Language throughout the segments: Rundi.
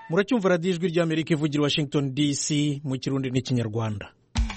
muracyumva radiyo ijwi ry'amerika ivugira washington dc mu kirundi n'ikinyarwanda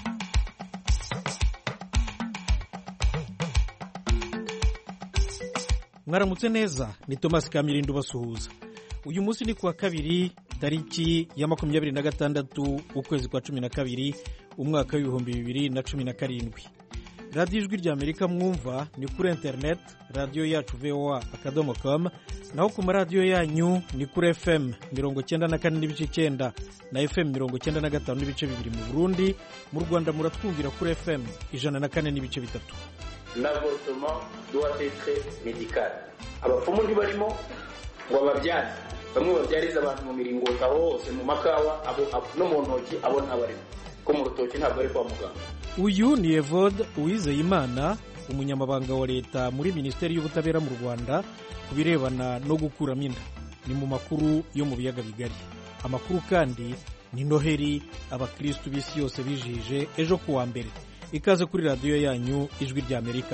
mwaramutse neza ni thomas kamirindo ubasuhuza uyu munsi ni kuwa kabiri tariki ya makumyabiri na gatandatu ukwezi kwa cumi na kabiri umwaka w'ibihumbi bibiri na cumi na karindwi radiyo ijwi rya amerika mwumva ni kuri interineti radiyo yacu voa akadomo komu naho ku maradiyo yanyu ni kuri fm mirongo cyenda na kane n'ibice icyenda na fm mirongo cyenda na gatanu n'ibice bibiri mu burundi mu rwanda muratwumvira kuri fm ijana na kane n'ibice bitatu l'avortement doit être médical abapfumu ntibarimo ngo bababyaze bamwe babyariza abantu mu miringoti aho hose mu makawa no mu ntoki abo ntabarimo ko mu rutoki ntabwo ari kwa muganga uyu ni evode uwizeyimana umunyamabanga wa leta muri minisiteri y'ubutabera mu rwanda ku birebana no gukuramo inda ni mu makuru yo mu biyaga bigari amakuru kandi ni noheri abakirisitu b'isi yose bijije ejo ku wa mbere ikaze kuri radiyo yanyu ijwi rya amerika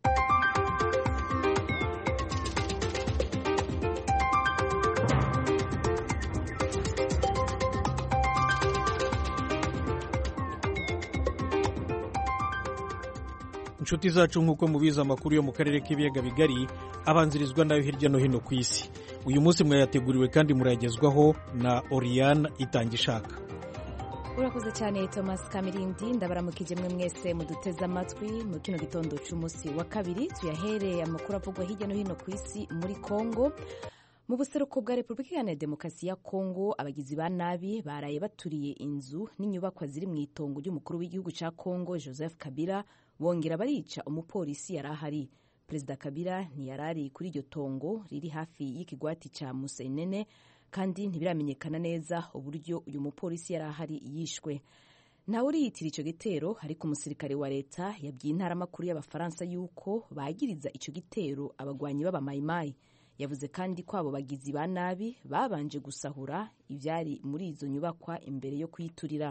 inshuti zacu nk'uko mubizi amakuru yo mu karere k'ibiyaga bigari abanzirizwa nayo hirya no hino ku isi uyu munsi mwayateguriwe kandi murayagezwaho na oriyane itangishaka urakoze cyane thomas kamirindi ndabaramukije mwe mwese muduteze amatwi mu kino gitondo cy'umunsi wa kabiri tuyahereye amakuru avugwa hirya no hino ku isi muri congo mu buseruko bwa repubulika iharanira demokarasi ya kongo abagizi ba nabi baraye baturiye inzu n'inyubakwa ziri mu itongo ry'umukuru w'igihugu cya kongo joseph kabila bongera barica umupolisi yari ahari perezida kabila ntiyarari kuri iryo tongo riri hafi y'ikigwati cya musenene kandi ntibiramenyekana neza uburyo uyu mupolisi yari ahari yishwe ntawe uriyitira icyo gitero ariko umusirikare wa leta yabwiye intaramakuru y'abafaransa yuko bagiriza icyo gitero abagwanyi b'abamayimayi yavuze kandi ko abo bagizi ba nabi babanje gusahura ibyari muri izo nyubakwa imbere yo kuyiturira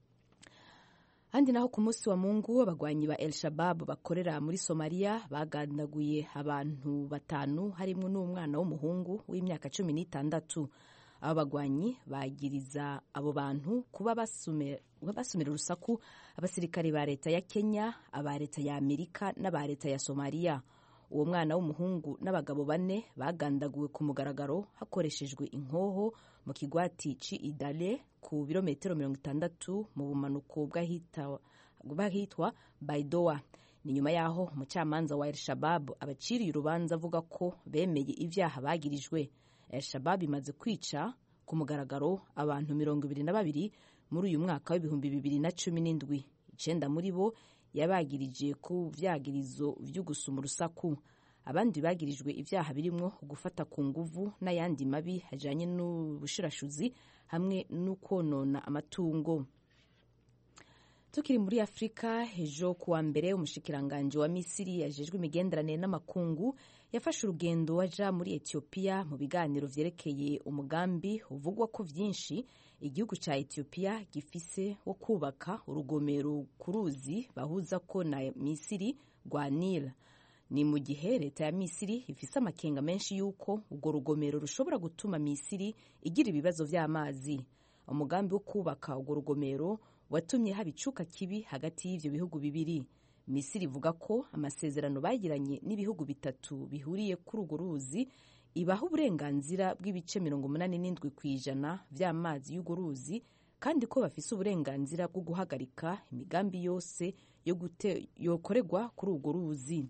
handi naho ku munsi wa mungu abagwanyi ba el shabab bakorera muri somaliya bagandaguye abantu batanu harimo n'umwana w'umuhungu w'imyaka cumi n'itandatu abo bagwanyi bagiriza abo bantu kuba basumira urusaku abasirikare ba leta ya kenya aba leta ya amerika n'aba leta ya somaliya uwo mwana w'umuhungu n'abagabo bane bagandaguwe ku mugaragaro hakoreshejwe inkoho mu kigwati ci idale ku birometero mirongo itandatu mu bumanuko bw'ahitwa baidoa ni nyuma y'aho umucamanza wa el shabab abaciriye urubanza avuga ko bemeye ibyaha bagirijwe el shabab imaze kwica ku mugaragaro abantu mirongo ibiri na babiri muri uyu mwaka w'ibihumbi bibiri na cumi n'indwi icenda muri bo yabagirije ku vyagirizo vyo gusuma urusaku abandi bagirijwe ibyaha birimo gufata ku nguvu n'ayandi mabi ajanye n'ubushirashuzi hamwe n'ukonona amatungo tukiri muri afurika ejo kuwa mbere umushikiranganji wa misiri yajejwe imigenderanire n'amakungu yafashe urugendo aja muri etiyopiya mu biganiro vyerekeye umugambi uvugwa ko vyinshi igihugu ca etiyopiya gifise wo kubaka urugomero ku ruzi bahuza ko na misiri rwa nil ni mu gihe leta ya misiri ifise amakenga menshi y'uko urwo rugomero rushobora gutuma misiri igira ibibazo vy'amazi umugambi wo kubaka urwo rugomero watumye haba icuka kibi hagati y'ivyo bihugu bibiri misiri ivuga ko amasezerano bagiranye n'ibihugu bitatu bihuriye kuri urwo ruzi ibaha uburenganzira bw'ibice mirongo umunani n'indwi ku ijana vy'amazi y'urwo ruzi kandi ko bafise uburenganzira bwo guhagarika imigambi yose yokorerwa kuri urwo ruzi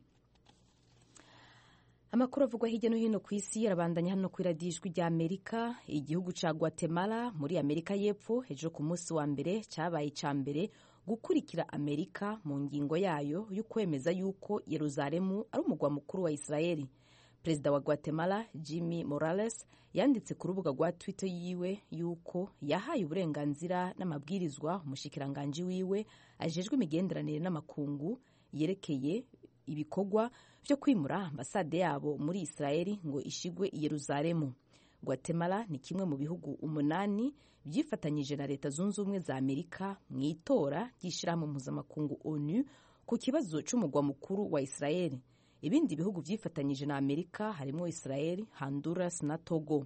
amakuru avugwa hirya no hino ku isi yarabandanya hano ku iradiyo ijwi rya amerika igihugu ca guatemala muri amerika y'epfo ejo ku munsi wa mbere cyabaye ica mbere gukurikira amerika mu ngingo yayo yo kwemeza yuko yeruzalemu ari umugwa mukuru wa isirayeli perezida wa guatemala jimmy morales yanditse ku rubuga rwa twitter yiwe yuko yahaye uburenganzira n'amabwirizwa umushikiranganji wiwe ajejwe imigenderanire n'amakungu yerekeye ibikorwa byo kwimura ambasade yabo muri isirayeli ngo ishigwe i yeruzalemu guatemala ni kimwe mu bihugu umunani byifatanyije na leta zunze ubumwe za amerika mu itora ry'ishyirahamwe mpuzamakungu onu ku kibazo cy'umugwa mukuru wa isirayeli ibindi bihugu byifatanyije na amerika harimo israel honduras na togo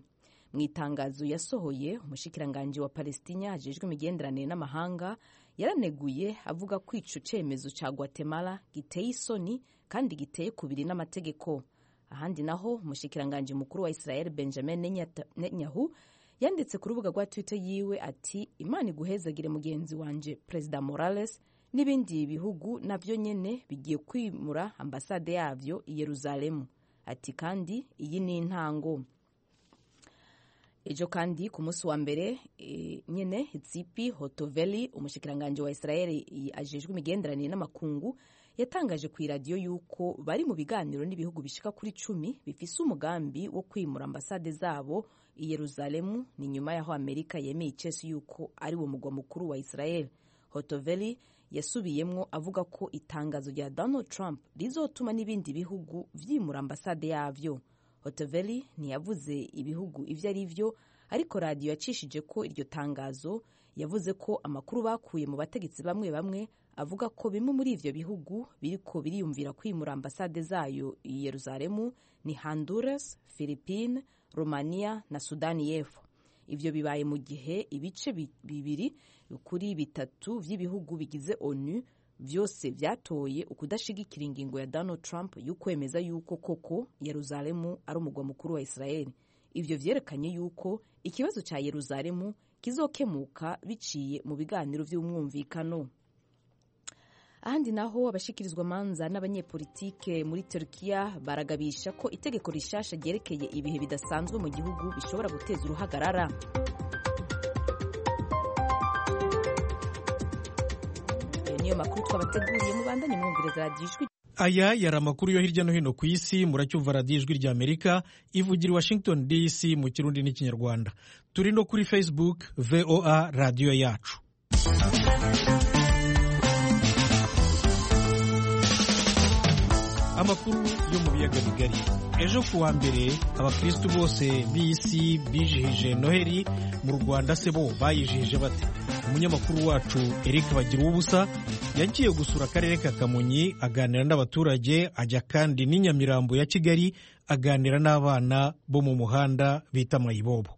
mu itangazo yasohoye umushikiranganji wa palestina ajejwe imigenderanire n'amahanga yaraneguye avuga ko ico cemezo ca guatemala giteye isoni kandi giteye kubiri n'amategeko ahandi naho umushikiranganji mukuru wa israel benjamin netanyahu yanditse ku rubuga rwa twitter yiwe ati imana iguhezagire mugenzi wanje perezida morales n'ibindi bihugu navyo nyene bigiye kwimura ambasade yavyo i yeruzalemu ati kandi iyi ni intango ejo kandi ku munsi wa mbere e, nyene zipi hotoveli umushikiranganji wa israeli ajejwe imigenderanire n'amakungu yatangaje ku iradiyo yuko bari mu biganiro n'ibihugu bishika kuri cumi bifise umugambi wo kwimura ambasade zabo i yeruzalemu ni nyuma y'aho amerika yemeye icesi yuko ari wo mugwa mukuru wa israel hotoveli yasubiyemwo avuga ko itangazo rya donald trump rizotuma n'ibindi bihugu vyimura ambasade yavyo hotoveli ntiyavuze ibihugu ivyo ari vyo ariko radiyo yacishije ko iryo tangazo yavuze ko amakuru bakuye mu bategetsi bamwe bamwe avuga ko bimwe muri ivyo bihugu biriko biriyumvira kwimura ambasade zayo i yeruzalemu ni honduras philippine romania na sudani y'epfo ivyo bibaye mu gihe ibice bibiri kuri bitatu vy'ibihugu bigize onu vyose vyatoye ukudashigikira ingingo ya donald trump y'ukwemeza yuko koko yeruzalemu ari umugwa mukuru wa israeli ivyo vyerekanye yuko ikibazo ca yeruzalemu kizokemuka biciye mu biganiro vy'umwumvikano ahandi naho abashikirizwa manza n'abanyepolitike muri Turkiya baragabisha ko itegeko rishasha ryerekeye ibihe bidasanzwe mu gihugu bishobora guteza uruhagarara ayo niyo makuru twabateguriye mubandanye mwumviriza radiyo ijwi aya yari amakuru yo hirya no hino ku isi muracyumva radiyo ijwi rya amerika ivugira i washington dc mu kirundi n'ikinyarwanda turi no kuri facebook voa radiyo yacu amakuru yo mu biyaga bigari ejo ku wa mbere abakristu bose b'isi bijihije noheli mu rwanda se bo bayijihije bate umunyamakuru wacu eric bagira ubusa yagiye gusura akarere ka kamonyi aganira n'abaturage ajya kandi n'inyamirambo ya kigali aganira n'abana bo mu muhanda bita mayibobo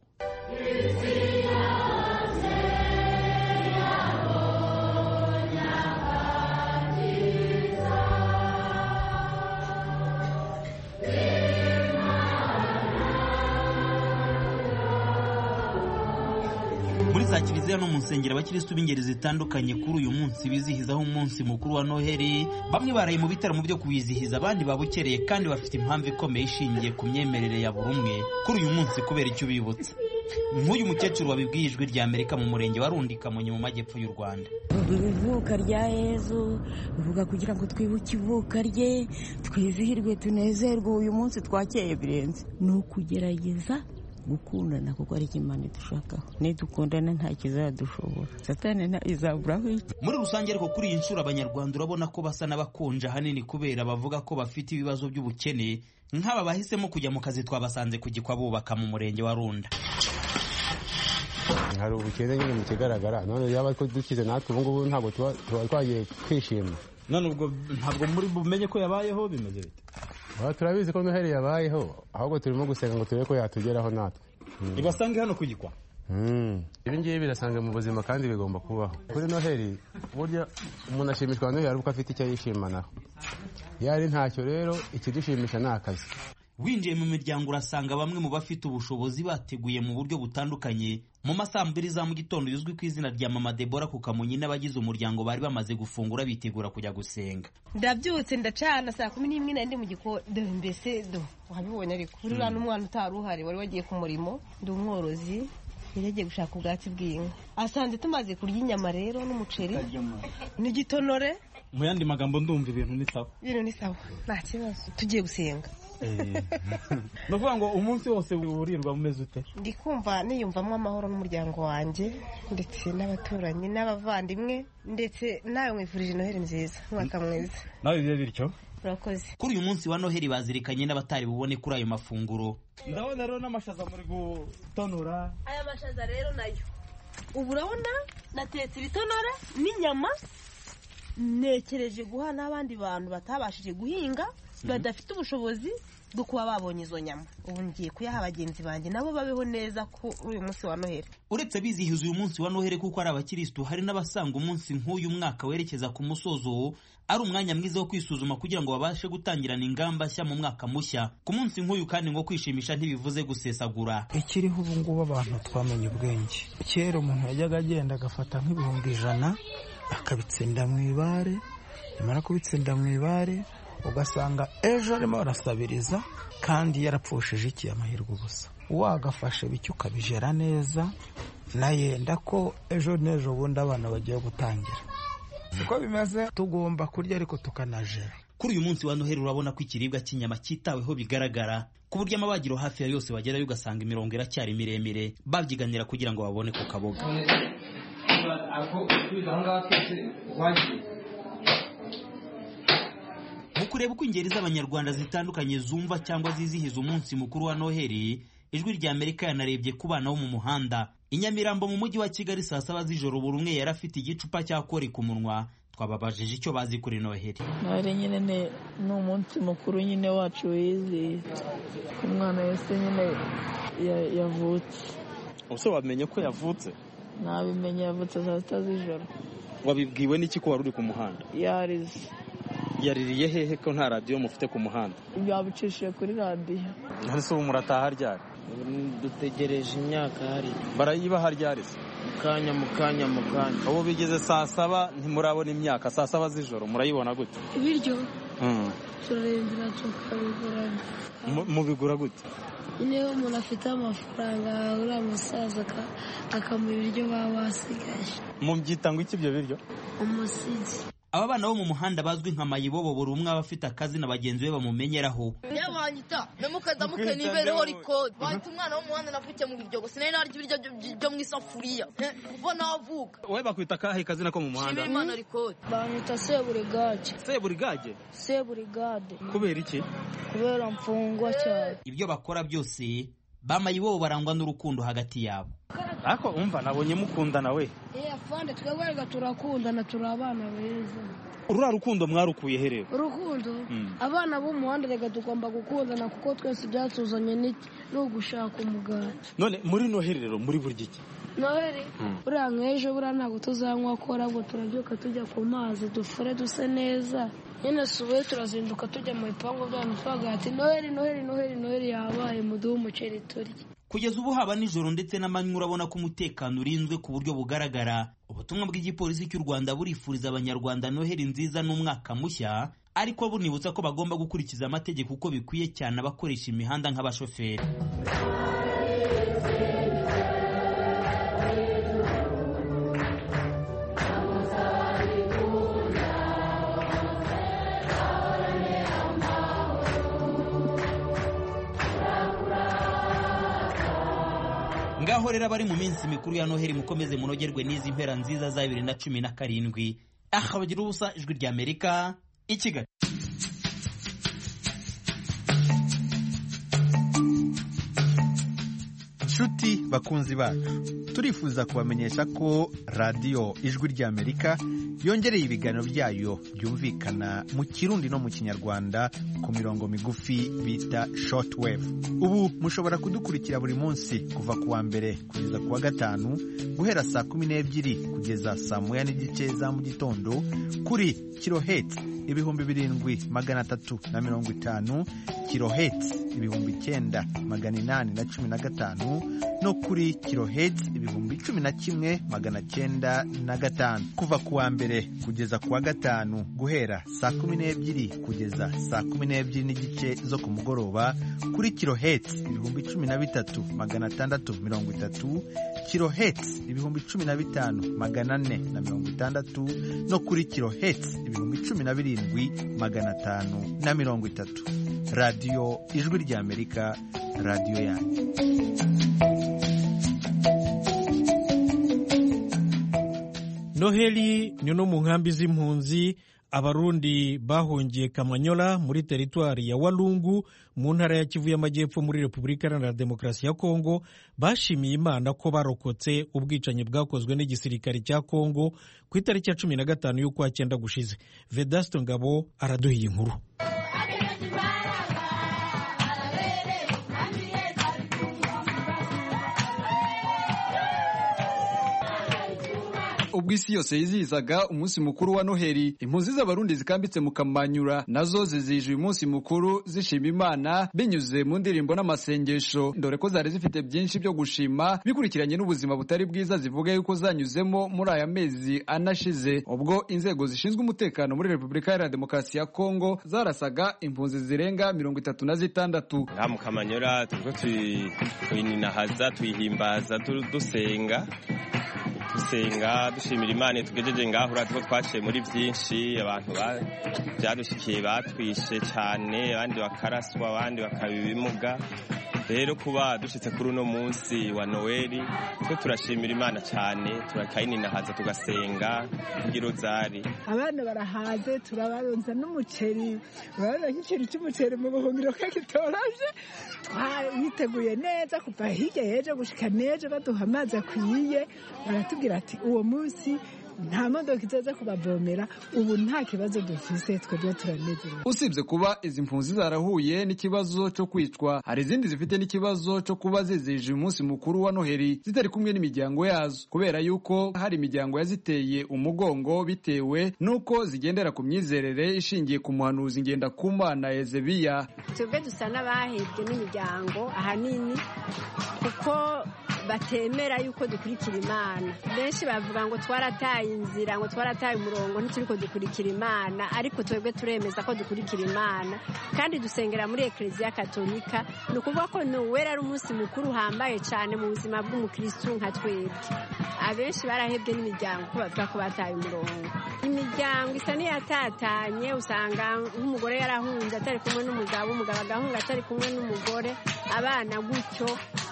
muri za kiliziya no mu nsengero abakirisitu b'ingeri zitandukanye kuri uyu munsi bizihizaho umunsi mukuru wa noheli bamwe baraye mu bitaramo byo kuwizihiza abandi babukereye kandi bafite impamvu ikomeye ishingiye ku myemerere ya buri umwe kuri uyu munsi kubera icyo ubibutsa nk'uyu mukecuru wabibwiye ijwi rya amerika mu murenge wa rundi kamonyi mu majyepfo y'u rwanda ivuka rya yezu bivuga kugira ngo twibuke ivuka rye twizihirwe tunezerwe uyu munsi twakeye birenze ni ukugerageza gukundana kuko ari imana dushakaho nidukundana nta kizadushobora satani izaburaho iki muri rusange ariko kuri iyi nshuro abanyarwanda urabona ko basa n'abakonje ahanini kubera bavuga ko bafite ibibazo by'ubukene nk'aba bahisemo kujya mu kazi twabasanze ku gikwa bubaka mu murenge wa runda hari ubukene nyine mu kigaragara none yaba ko dukize natwe ubu ngubu ntabwo tuba twagiye kwishima none ubwo ntabwo muri bumenye ko yabayeho bimeze bite Aha turabizi ko noheli yabayeho ahubwo turimo gusenga ngo turebe ko yatugeraho natwe ibasange hano ku gikwa ibi ngibi birasanga mu buzima kandi bigomba kubaho kuri noheli burya umuntu ashimishwa na noheli ari uko afite icyo yishimanaho iyo ari ntacyo rero ikidushimisha ni akazi winjiye mu miryango urasanga bamwe mu bafite ubushobozi bateguye mu buryo butandukanye mu masaa mbiri za mu gitondo yuzwi ku izina rya mama debora ku kamonyi n'abagize umuryango bari bamaze gufungura bitegura kujya gusenga ndabyutse ndacana saa kumi n'imwe nari ndi mu gikoni dore mbese do wabibonye ariko buriya n'umwana utari uhari wari wagiye ku murimo ndi umworozi yari yagiye gushaka ubwatsi bw'inka asanze tumaze kurya inyama rero n'umuceri n'igitonore mu yandi magambo ndumva ibintu ni sawa ibintu ni sawa nta kibazo tugiye gusenga ni ukuvuga ngo umunsi wose urirwa umeze ute ndi kumva niyumvamo amahoro n'umuryango wanjye ndetse n'abaturanyi n'abavandimwe ndetse nawe mwifurije noheli nziza umwaka mwiza nawe bibe bityo urakoze kuri uyu munsi wa noheli bazirikanye n'abatari bubone kuri ayo mafunguro ndabona rero n'amashaza muri gutonora aya mashaza rero nayo ubu urabona natetse ibitonore n'inyama nekereje guha n'abandi bantu batabashije guhinga badafite ubushobozi bwo kuba babonye izo nyama ubu ngiye kuyaha bagenzi banjye nabo babeho neza kuri uyu munsi wa noheli uretse bizihiza uyu munsi wa noheli kuko ari abakirisitu hari n'abasanga umunsi nk'uyu mwaka werekeza ku musozo ari umwanya mwiza wo kwisuzuma kugira ngo babashe gutangirana ingamba nshya mu mwaka mushya ku munsi nk'uyu kandi ngo kwishimisha ntibivuze gusesagura ikiriho ubu ngubu abantu twamenye ubwenge kera umuntu yajyaga agenda agafata nk'ibihumbi ijana akabitsinda mu ibare yamara kubitsinda mu ibare ugasanga ejo arimo arasabiriza kandi yarapfushije iki amahirwe ubusa wagafashe bityo ukabijera neza nayenda ko ejo n'ejo bundi abana bagiye gutangira siko bimeze tugomba kurya ariko tukanajera kuri uyu munsi wa noheli urabona ko ikiribwa cy'inyama cyitaweho bigaragara ku buryo amabagiro hafi ya yose bagerayo ugasanga imirongo iracyari miremire babyiganira kugira ngo babone ku kaboga mu kureba uko ingeri z'abanyarwanda zitandukanye zumva cyangwa zizihiza umunsi mukuru wa noheli ijwi rya amerika yanarebye ku bana bo mu muhanda i nyamirambo mu mujyi wa kigali saa saba z'ijoro buri umwe yari afite igicupa cya kori ku munwa twababajije icyo bazi kuri noheli noheli nyine ni umunsi mukuru nyine wacu wizihiza umwana wese nyine yavutse ubuse wamenye ko yavutse nabimenye yavutse saa sita z'ijoro wabibwiwe n'iki ko wari uri ku muhanda yarize yaririye hehe ko nta radiyo mufite ku muhanda babicishije kuri radiyo none se ubu murataha ryari dutegereje imyaka hari barayibaha ryari se mu kanya mu kanya mu kanya ubu bigeze saa saba ntimurabona imyaka saa saba z'ijoro murayibona gute ibiryo turarembera tukabigurana mubigura gute niba umuntu afite amafaranga uriya musaza akamuha ibiryo baba basigaye mubyita ngo iki ibyo biryo umusigi aba bana bo mu muhanda bazwi nka mayibobo buri umwe aba afite akazi na bagenzi be bamumenyeraho yabanyita memukazamuke nibereho rikodi bahita umwana w'umuhanda navukiye mu biryogo sinari narya ibiryo byo mu isafuriya kuva navuka wowe bakwita akahe kazina ko mu muhanda imana rikodi banyita seburigage seburigage seburigade kubera iki kubera mfungwa cyane ibyo bakora byose bamayibobo barangwa n'urukundo hagati yabo ariko umva nabonye mukundana we iya fande twebwe reka turakundana turi abana beza urura rukundo mwarukuye herero urukundo abana b'umuhanda reka tugomba gukundana kuko twese byatuzanye ni ugushaka umugati none muri noheli rero muri burya iki noheli buriya nk'ejo buriya ntabwo tuzanywa ko ahubwo turabyuka tujya ku mazi dufure duse neza nyine subuye turazinduka tujya mu bipangu byanyu twagira ati noheli noheli noheli noheli yabaye muduhe umuceri turye kugeza ubu haba nijoro ndetse n'amanywa urabona ko umutekano urinzwe ku buryo bugaragara ubutumwa bw'igipolisi cy'u rwanda burifuriza abanyarwanda noheli nziza n'umwaka mushya ariko bunibutsa ko bagomba gukurikiza amategeko uko bikwiye cyane abakoresha imihanda nk'abashoferi ngaho rero abari mu minsi mikuru ya noheli mukomeze munogerwe n'izi mpera nziza za bibiri na cumi na karindwi aha bagira ubusa ijwi rya amerika i kigali nshuti bakunzi bacu turifuza kubamenyesha ko radiyo ijwi rya amerika yongereye ibiganiro byayo byumvikana mu kirundi no mu kinyarwanda ku mirongo migufi bita shortwave ubu mushobora kudukurikira buri munsi kuva ku wa mbere kugeza ku wa gatanu guhera saa kumi n'ebyiri kugeza saa moya n'igice za mu gitondo kuri kiloheti ibihumbi birindwi magana atatu na mirongo itanu kiloheti ibihumbi icyenda magana inani na cumi na gatanu no kuri kiloheti ibihumbi cumi na kimwe magana cyenda na gatanu kuva ku wa mbere kugeza ku wa gatanu guhera saa kumi n'ebyiri kugeza saa kumi n'ebyiri n'igice zo ku mugoroba kuri kiloheti ibihumbi cumi na bitatu magana atandatu mirongo itatu kiloheti ibihumbi cumi na bitanu magana ane na mirongo itandatu no kuri kiloheti ibihumbi cumi na birindwi magana atanu na mirongo itatu radiyo ijwi ry'amerika radiyo yanyu noheli ni no mu nkambi z'impunzi abarundi bahungiye kamanyola muri teritwari ya walungu mu ntara ya kivu y'amajyepfo muri repubulika iharanira demokarasi ya kongo bashimiye imana ko barokotse ubwicanyi bwakozwe n'igisirikare cya kongo ku itariki ya cumi na gatanu y'ukwa cyenda gushize vedasto ngabo araduhiye inkuru ubwo isi yose yizihizaga umunsi mukuru wa noheli impunzi z'abarundi zikambitse mu kamanyura nazo zizihije uyu munsi mukuru zishima imana binyuze mu ndirimbo n'amasengesho dore ko zari zifite byinshi byo gushima bikurikiranye n'ubuzima butari bwiza zivuga yuko zanyuzemo muri aya mezi anashize ubwo inzego zishinzwe umutekano muri repubulika iharanira demokarasi ya kongo zarasaga impunzi zirenga mirongo itatu na zitandatu ngaha mu kamanyura turiko tuyininahaza tuyihimbaza dusenga dusenga dushimira imana tugejeje ngaho uratuko twaciye muri byinshi abantu byadushikiye batwishe cyane abandi bakaraswa abandi bakaba ibimuga rero kuba dushitse kuri uno munsi wa noweli twe turashimira imana cyane turakayininahaza tugasenga ngirozari abana barahaze turabaronza n'umuceri urabona nk'ikintu cy'umuceri mu buhungiro ko kitoroshye twiteguye neza kuva hirya y'ejo gushika n'ejo baduha amazi akwiye baratubwira ati uwo munsi nta modoka izaza kubavomera ubu nta kibazo dufise twebwe turanezerewe usibye kuba izi mpunzi zarahuye n'ikibazo cyo kwicwa hari izindi zifite n'ikibazo cyo kuba zizihije umunsi mukuru wa noheli zitari kumwe n'imiryango yazo kubera yuko hari imiryango yaziteye umugongo bitewe n'uko zigendera ku myizerere ishingiye ku muhanuzi ngendakumana ezebiya twebwe dusa n'abahebwe n'imiryango ahanini kuko batemera yuko dukurikira imana benshi bavuga ngo twarataye inzira ngo twarataye umurongo ntituriko dukurikira imana ariko twebwe turemeza ko dukurikira imana kandi dusengera muri ekereziya katolika ni ukuvuga ko nuwera ari umunsi mukuru uhambaye cyane mu buzima bw'umukirisitu nka twebwe abenshi barahebwe n'imiryango ko bavuga ko bataye umurongo imiryango isa n'iyatatanye usanga nk'umugore yarahunze atari kumwe n'umugabo umugabo agahunga atari kumwe n'umugore abana gutyo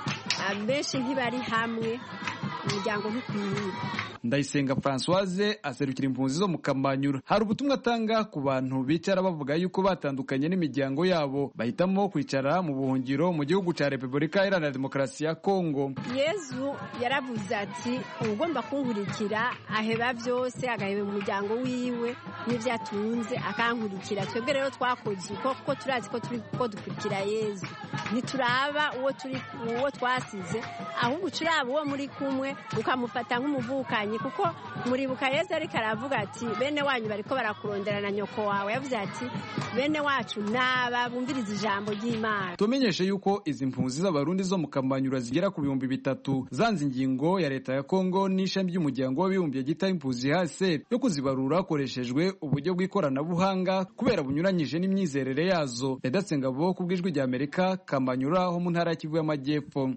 benshi ntibari hamwe imiryango ntikwiye ndayisenga francoise aserukira impunzi zo mu kamanyura hari ubutumwa atanga ku bantu bicara bavuga yuko batandukanye n'imiryango yabo bahitamo kwicara mu buhungiro mu gihugu cya repubulika iharanira demokarasi ya kongo yezu yaravuze ati ugomba kunkurikira aheba byose agaheba umuryango wiwe n'ibyo atunze akankurikira twebwe rero twakoze uko kuko turazi ko turi ko dukurikira yezu ntituraba uwo turi uwo twasize ahubwo turaba uwo muri kumwe ukamufata nk'umuvukanyi kuko muribuka yezu ariko aravuga ati bene wanyu bariko barakurondera na nyoko wawe yavuze ati bene wacu naba bumviriza ijambo ry'imana tumenyeshe yuko izi mpunzi z'abarundi zo mu kamanyura zigera ku bihumbi bitatu zanze ingingo ya leta ya kongo n'ishami ry'umuryango w'abibumbye gita impunzi hase yo kuzibarura hakoreshejwe uburyo bw'ikoranabuhanga kubera bunyuranyije n'imyizerere yazo redatse ngabo ku bw'ijwi rya amerika kamanyura ho mu ntara ya kivu y'amajyepfo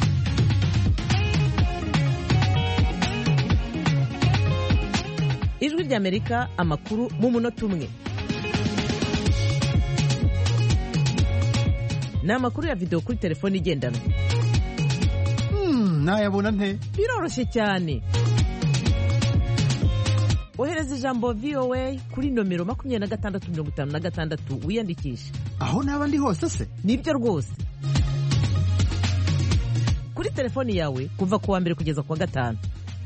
ijwi ry'amerika amakuru mu munota umwe ni amakuru ya videwo kuri telefone igendanwa nayabona nte biroroshye cyane ohereza ijambo voa kuri nomero makumyabiri na gatandatu mirongo itanu na gatandatu wiyandikishe aho naba ndi hose se nibyo rwose kuri telefoni yawe kuva ku wa mbere kugeza ku wa gatanu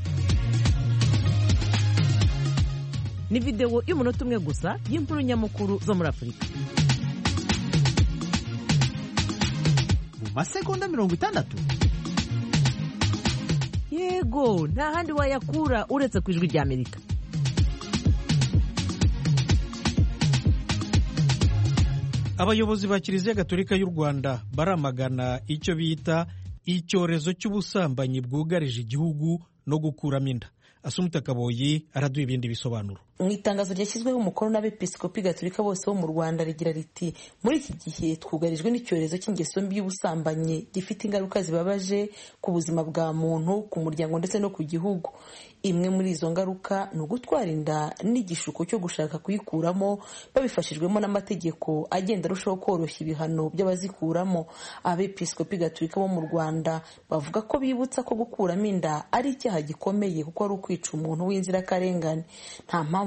ni videwo y'umunota umwe gusa y'inkuru nyamukuru zo muri afurika mu masegonda mirongo itandatu yego nta handi wayakura uretse ku ijwi rya amerika abayobozi ba kiliziya gatolika y'u rwanda baramagana icyo bita icyorezo cy'ubusambanyi bwugarije igihugu no gukuramo inda asumuta kaboyi araduha ibindi bisobanuro mu itangazo ryashyizweho umukono n'abepiskopi gatolika bose bo mu rwanda rigira riti muri iki gihe twugarijwe n'icyorezo cy'ingeso mbi y'ubusambanyi gifite ingaruka zibabaje ku buzima bwa muntu ku muryango ndetse no ku gihugu imwe muri izo ngaruka ni ugutwara inda n'igishuko cyo gushaka kuyikuramo babifashijwemo n'amategeko agenda arushaho koroshya ibihano by'abazikuramo abepiskopi gatolika bo mu rwanda bavuga ko bibutsa ko gukuramo inda ari icyaha gikomeye kuko ari ukwica umuntu w'inzirakarengane nta mpamvu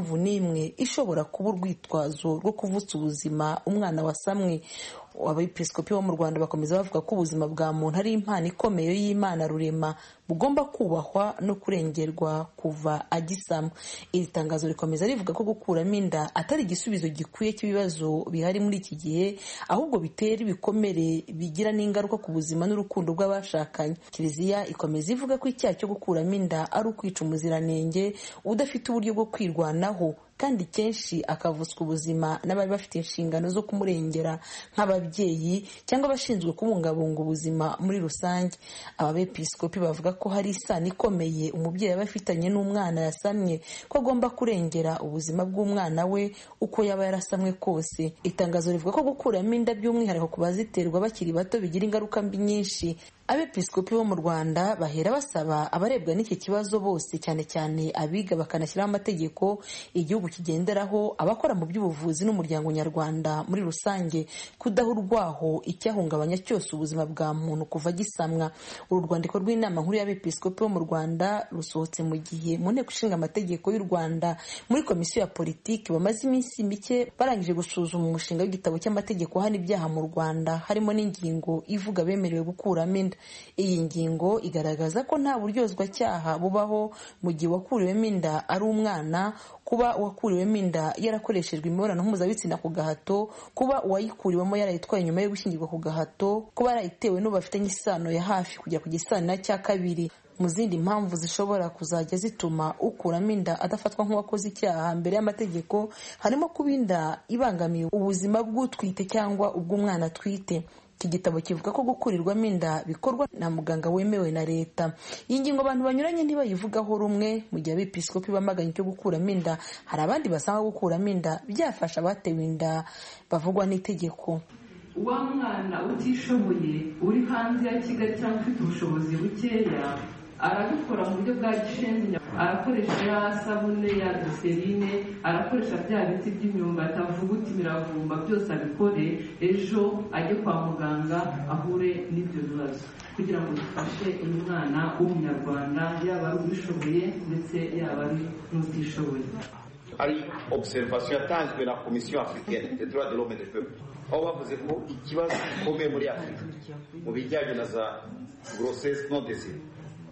mpamvu n'imwe ishobora kuba urwitwazo rwo kuvutsa ubuzima umwana wasamwe abepiskopi bo mu rwanda bakomeza bavuga ko ubuzima bwa muntu ari impano ikomeye y'imana rurema bugomba kubahwa no kurengerwa kuva agisama iri tangazo rikomeza rivuga ko gukuramo inda atari igisubizo gikwiye cy'ibibazo bihari muri iki gihe ahubwo bitera ibikomere bigira n'ingaruka ku buzima n'urukundo rw'abashakanye kiliziya ikomeza ivuga ko icyaha cyo gukuramo inda ari ukwica umuziranenge udafite uburyo bwo kwirwanaho kandi kenshi akavutswa ubuzima n'abari bafite inshingano zo kumurengera nk'ababyeyi cyangwa abashinzwe kubungabunga ubuzima muri rusange aba bepiskopi bavuga ko hari isano ikomeye umubyeyi aba afitanye n'umwana yasamye ko agomba kurengera ubuzima bw'umwana we uko yaba yarasamwe kose itangazo rivuga ko gukuramo inda by'umwihariko ku baziterwa bakiri bato bigira ingaruka mbi nyinshi abepiskopi bo mu rwanda bahera basaba abarebwa n'iki kibazo bose cyane cyane abiga bakanashyiraho amategeko igihugu kigenderaho abakora mu by'ubuvuzi n'umuryango nyarwanda muri rusange kudaha urwaho icyahungabanya cyose ubuzima bwa muntu kuva gisamwa uru rwandiko rw'inama nkuru y'abepiskopi bo mu rwanda rusohotse mu gihe mu nteko ishinga amategeko y'u rwanda muri komisiyo ya politiki bamaze iminsi mike barangije gusuzuma umushinga w'igitabo cy'amategeko hano ibyaha mu rwanda harimo n'ingingo ivuga bemerewe gukuramo inda iyi ngingo igaragaza ko nta buryozwacyaha bubaho mu gihe uwakuriwemo inda ari umwana kuba uwakuriwemo inda yarakoreshejwe imibonano mpuzabitsina ku gahato kuba uwayikuriwemo yarayitwaye nyuma yo gushyingirwa ku gahato kuba yarayitewe n'uwo bafitanye isano ya hafi kujya ku gisanira cya kabiri mu zindi mpamvu zishobora kuzajya zituma ukuramo inda adafatwa nk'uwakoze icyaha mbere y'amategeko harimo kuba inda ibangamiye ubuzima bw'utwite cyangwa ubw'umwana atwite iki gitabo kivuga ko gukurirwamo inda bikorwa na muganga wemewe na leta iyi ngingo abantu banyuranye ntibayivugaho rumwe mu gihe abepiskopi bamaganye icyo gukuramo inda hari abandi basanga gukuramo inda byafasha abatewe inda bavugwa n'itegeko wa mwana utishoboye uri hanze ya kigali cyangwa ufite ubushobozi bukeya arabikora mu buryo bwa gishenzi arakoresha ya sabune ya doserine arakoresha bya biti by'imyumbati avuguta imiravumba byose abikore ejo ajye kwa muganga ahure n'ibyo bibazo kugira ngo dufashe uyu mwana w'umunyarwanda yaba ari ubishoboye ndetse yaba ari n'utishoboye ari observation yatanzwe na komisiyo africaine des droits de l'homme et des peuples aho bavuze ko ikibazo gikomeye muri afurika mu bijyanye na za grossesse non désirée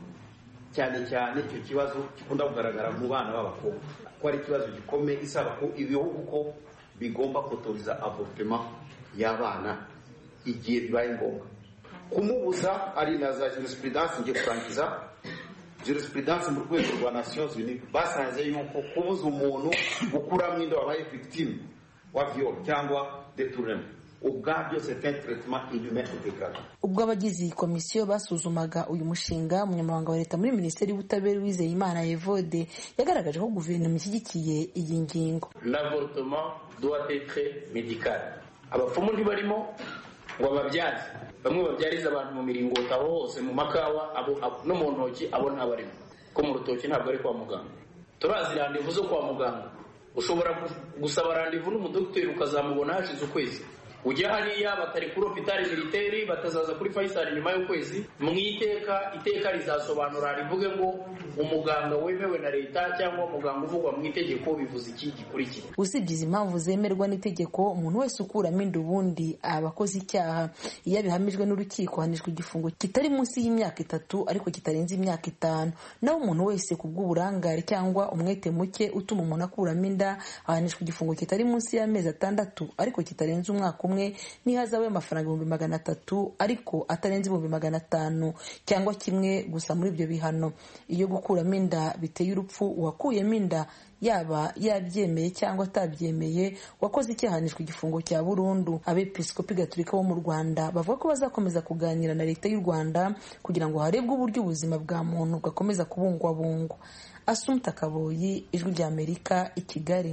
cyane cyane icyo kibazo gikunda kugaragara mu bana b'abakobwa ko ari ikibazo gikomeye isaba ko ibihugu ko bigomba kotoriza avortema y'abana igihe bibaye ngombwa kumubuza ari na za jurisprudence ngiye kurangiza jurisprudence mu rwego rwa nations unies basanze yuko kubuza umuntu gukuramo inda wabaye victime wa viol cyangwa detournement ubwabyo c'est un traitement inhumain et dégradant ubwo abagize iyi komisiyo basuzumaga uyu mushinga umunyamabanga wa leta muri minisiteri y'ubutabera wizeyimana evode yagaragaje ko guverinoma ishyigikiye iyi ngingo l'avortement doit être médical abapfumu ntibarimo ngo bababyaze bamwe babyariza abantu mu miringoti aho hose mu makawa no mu ntoki abo ntabarimo ko mu rutoki ntabwo ari kwa muganga turazi randevu zo kwa muganga ushobora gusaba randevu n'umudogiteri ukazamubona hashize ukwezi ujya hariya batari kuri hopitali militeri batazaza kuri fayisali nyuma y'ukwezi mu iteka iteka rizasobanura rivuge ngo umuganga wemewe na leta cyangwa umuganga uvugwa mu itegeko bivuze iki gikurikira usibye izi mpamvu zemerwa n'itegeko umuntu wese ukuramo inda ubundi aba akoze icyaha iyo abihamijwe n'urukiko ahanishwa igifungo kitari munsi y'imyaka itatu ariko kitarenze imyaka itanu naho umuntu wese ku bw'uburangare cyangwa umwete muke utuma umuntu akuramo inda ahanishwa igifungo kitari munsi y'amezi atandatu ariko kitarenze umwaka umwe n'ihazabu y'amafaranga ibihumbi magana atatu ariko atarenze ibihumbi magana atanu cyangwa kimwe gusa muri ibyo bihano iyo gukuramo inda biteye urupfu uwakuyemo inda yaba yabyemeye cyangwa atabyemeye wakoze icyahanishwa igifungo cya burundu abepiskopi gatolika bo mu rwanda bavuga ko bazakomeza kuganira na leta y'u rwanda kugira ngo harebwe uburyo ubuzima bwa muntu bwakomeza kubungwabungwa asumta kaboyi ijwi ry'amerika i kigali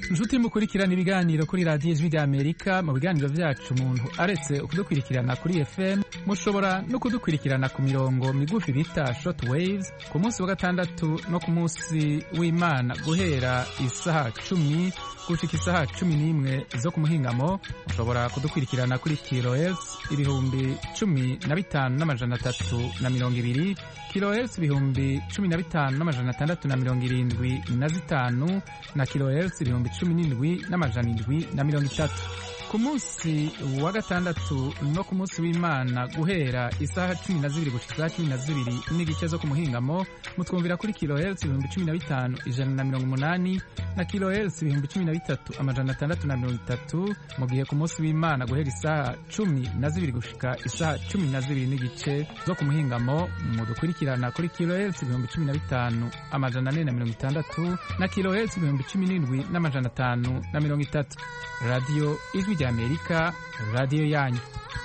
inshuti mukurikirana ibiganiro kuri radiyo ijwi rya amerika mu biganiro byacu umuntu aretse kudukurikirana kuri fm mushobora no kudukurikirana ku mirongo migufi bita short waves ku munsi wa gatandatu no ku munsi w'imana guhera isaha cumi gushika isaha cumi n'imwe zo ku muhingamo mushobora kudukurikirana kuri kilohertz ibihumbi cumi na bitanu n'amajana atatu na mirongo ibiri kilohertz ibihumbi cumi na bitanu n'amajana atandatu na mirongo irindwi na zitanu na kilohertz ibihumbi cumi n'indwi n'amajana indwi na mirongo itatu ku munsi wa gatandatu no ku munsi w'imana guhera isaha cumi na zibiri gushika isaha cumi na zibiri n'igice zo ku muhingamo mutwumvira kuri kilohertz ibihumbi cumi na bitanu ijana na mirongo umunani na kilohertz ibihumbi cumi na bitatu amajana atandatu na mirongo itatu mu gihe ku munsi w'imana guhera isaha cumi na zibiri gushika isaha cumi na zibiri n'igice zo ku muhingamo mudukurikirana kuri kilohertz ibihumbi cumi na bitanu amajana ane na mirongo itandatu na kilohertz ibihumbi cumi n'indwi n'amajana atanu na mirongo itatu radiyo ijwi rya amerika radiyo yanyu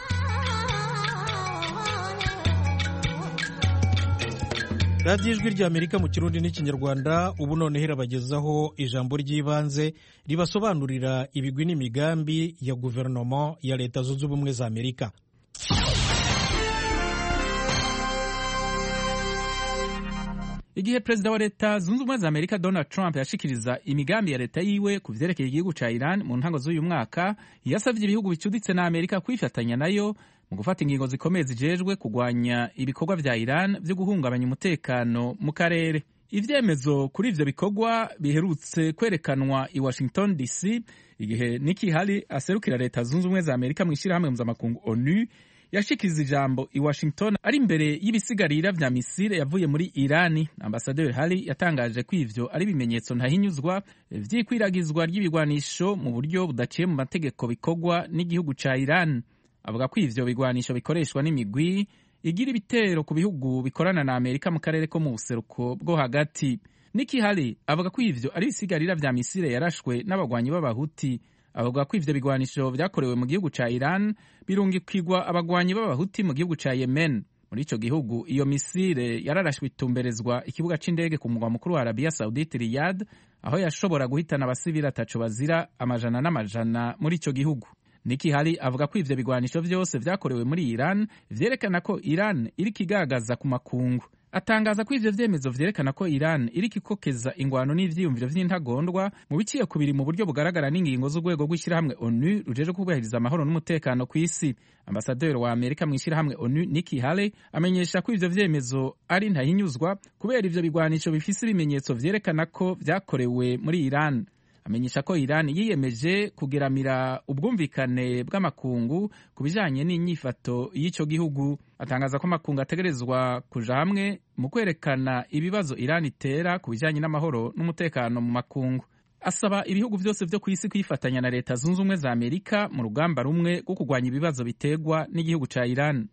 radiyo ijwi rya amerika mu kirundi n'ikinyarwanda ubu noneho irabagezaho ijambo ry'ibanze ribasobanurira ibigwi n'imigambi ya guverinoma ya leta zunze ubumwe za amerika igihe perezida wa leta zunze ubumwe za amerika donald trump yashikiriza imigambi ya leta yiwe ku vyerekeye igihugu ca iran mu ntango z'uyu mwaka yasavye ibihugu bicuditse na amerika kwifatanya nayo mu gufata ingingo zikomeye zijejwe kugwanya ibikorwa vya iran vyo guhungabanya umutekano mu karere ivyemezo kuri ivyo bikorwa biherutse kwerekanwa i washington dc igihe niki hali aserukira leta zunze ubumwe za amerika mu ishirahamwe mpuzamakungu onu yashikiriza ijambo i washington ari imbere y'ibisigarira vya misile yavuye muri irani ambasaderi hari yatangaje ko ivyo ari ibimenyetso ntahinyuzwa vy'ikwiragizwa ry'ibigwanisho mu buryo budaciye mu mategeko bikorwa n'igihugu ca iran avuga ko ivyo bigwanisho bikoreshwa n'imigwi igira ibitero ku bihugu bikorana na amerika mu karere ko mu buseruko bwo hagati niki hari avuga ko ivyo ari ibisigarira vya misile yarashwe n'abagwanyi b'abahuti avuga ko ivyo bigwanisho vyakorewe mu gihugu ca Iran birungikirwa abagwanyi b'abahuti mu gihugu ca Yemen muri ico gihugu iyo misile yararashwe itumberezwa ikibuga c'indege ku mugwa mukuru wa Arabia Saudite Riyadh aho yashobora guhitana abasivili ataco bazira amajana n'amajana muri ico gihugu Niki Hali avuga ko ivyo bigwanisho vyose vyakorewe muri Iran vyerekana ko Iran iriko igagaza ku makungu atangaza ko ivyo vyemezo vyerekana ko Iran iriko ikokeza ingwano n'ivyiyumviro vy'intagondwa mu biciye kubiri mu buryo bugaragara n'ingingo z'urwego rw'ishirahamwe ONU rujeje kubahiriza amahoro n'umutekano ku isi ambasaderi wa Amerika mu ishirahamwe ONU Nikki Haley amenyesha ko ivyo vyemezo ari ntahinyuzwa kubera ivyo bigwanisho bifise ibimenyetso vyerekana ko vyakorewe muri Iran amenyesha ko Iran yiyemeje kugeramira ubwumvikane bw'amakungu ku bijanye n'inyifato y'ico gihugu atangaza ko amakungu ategerezwa kuja hamwe mu kwerekana ibibazo Iran itera ku bijanye n'amahoro n'umutekano mu makungu asaba ibihugu vyose vyo kw'isi kwifatanya na leta zunze ubumwe za Amerika mu rugamba rumwe rwo kurwanya ibibazo biterwa n'igihugu ca Iran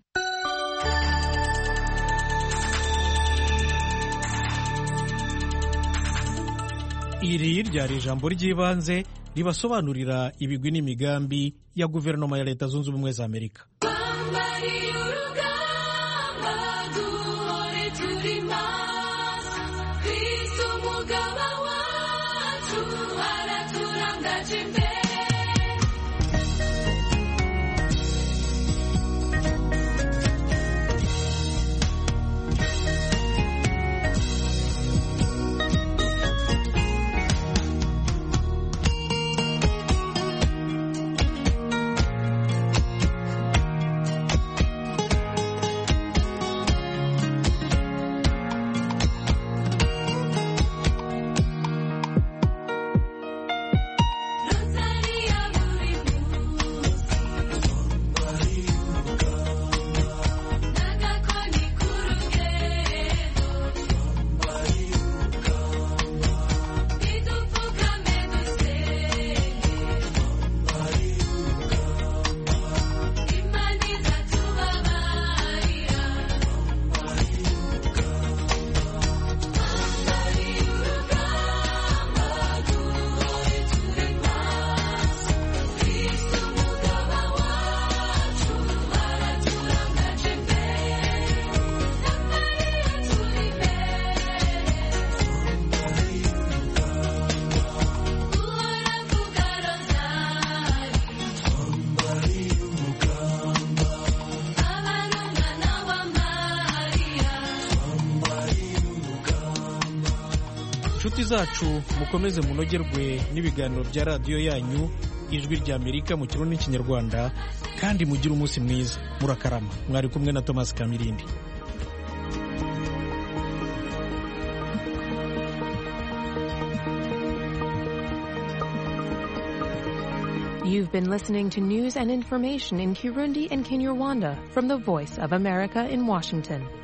iri ryari ijambo ry'ibanze ribasobanurira ibigwi n'imigambi ya guverinoma ya leta zunze ubumwe za amerika inshuti zacu mukomeze munogerwe n'ibiganiro bya radiyo yanyu ijwi rya amerika mu kirundi n'ikinyarwanda kandi mugire umunsi mwiza murakarama mwari kumwe na thomas kamirindi You've been listening to news and information in Kirundi and Kinyarwanda from the Voice of America in Washington.